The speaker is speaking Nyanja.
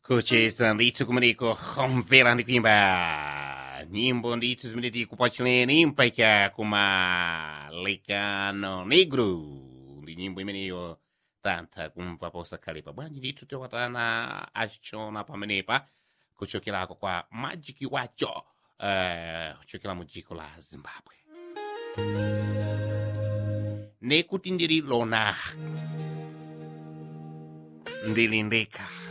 kucheza ndithu kumeneko homvera ndi kuimba nyimbo ndithu zimene tikupachuleni mpaka kuma lekano negro ndi nyimbo imeneyo tantha kumva posakhalepa bwanji ndithu tiwatana achona pamenepa kuchokerako kwa majiki wacho uh, kuchokera mu dziko la zimbabwe nekuti ndiri lona ndili ndekha